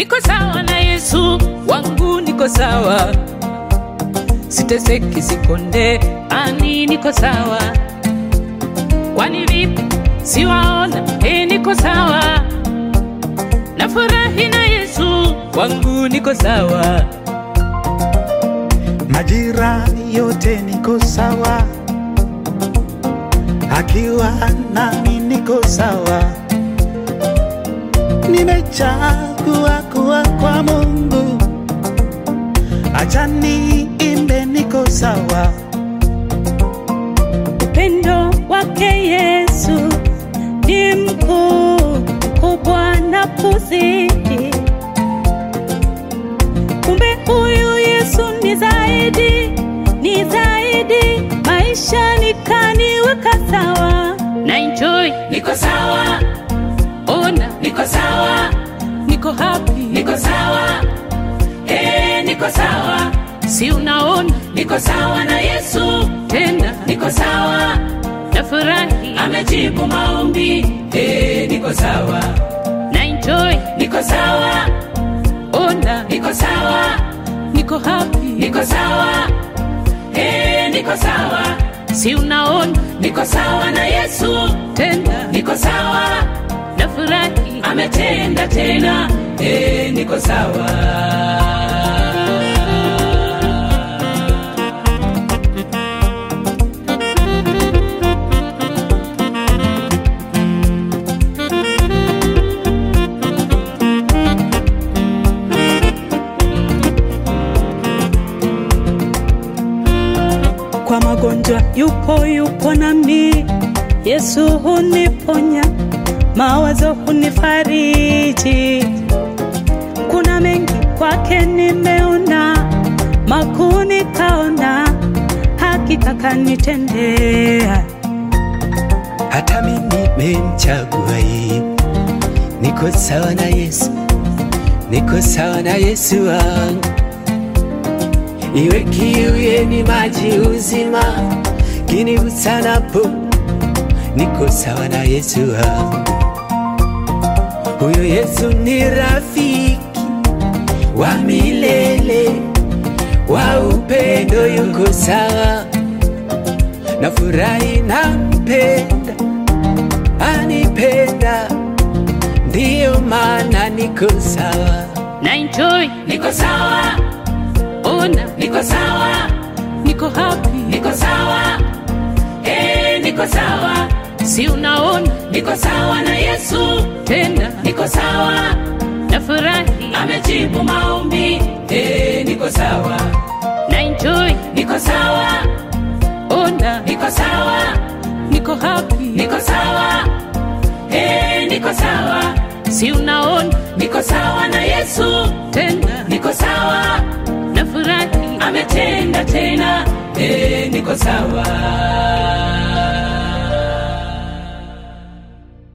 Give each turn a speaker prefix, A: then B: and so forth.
A: niko sawa na Yesu wangu, niko sawa, siteseki, sikonde, ani niko sawa. Kwani vipi siwaona? E, niko sawa, nafurahi na Yesu wangu, niko sawa.
B: majira yote niko sawa, akiwa nami niko sawa. Nimechagua kuwa kwa Mungu, acha niimbe, niko sawa.
C: Upendo wake Yesu ni mkuu, mkubwa na kuzidi. Kumbe huyu Yesu ni zaidi, ni zaidi, maisha nikaniweka sawa.
A: na enjoy, niko sawa, ona, niko sawa, niko happy, niko sawa, eh, niko sawa, si unaona, niko sawa na Yesu, tena niko sawa, nafurahi, amejibu maombi, eh, niko sawa, na enjoy, niko sawa, ona, niko sawa, niko happy, niko sawa, eh, niko sawa, si unaona, niko sawa na Yesu, tena niko sawa, nafurahi, ametenda tena, eh, niko sawa.
C: Kwa magonjwa yupo, yupo nami, Yesu huniponya, mawazo hunifariji. Kuna mengi kwake nimeona, makuu nikaona, hakika kanitendea.
D: hata mimi nimemchagua yeye. Niko sawa na Yesu, niko sawa na Yesu wangu. Iwe kiu yeni maji uzima, kinigusanapo, niko sawa na Yesu wangu. Huyo Yesu ni rafiki wa milele, wa upendo, yuko sawa nafurahi nampenda, anipenda, ndiyo maana niko sawa.
A: na enjoy, niko sawa, ona, niko sawa, niko happy, niko sawa, eh, niko sawa, si unaona, niko sawa na Yesu, tena niko sawa, nafurahi, amejibu maombi, eh, niko sawa, na enjoy, niko sawa, ona, niko sawa, niko happy, niko sawa, eh, niko sawa, si unaona, niko sawa na Yesu, tena niko sawa, nafurahi, ametenda tena, eh, niko sawa.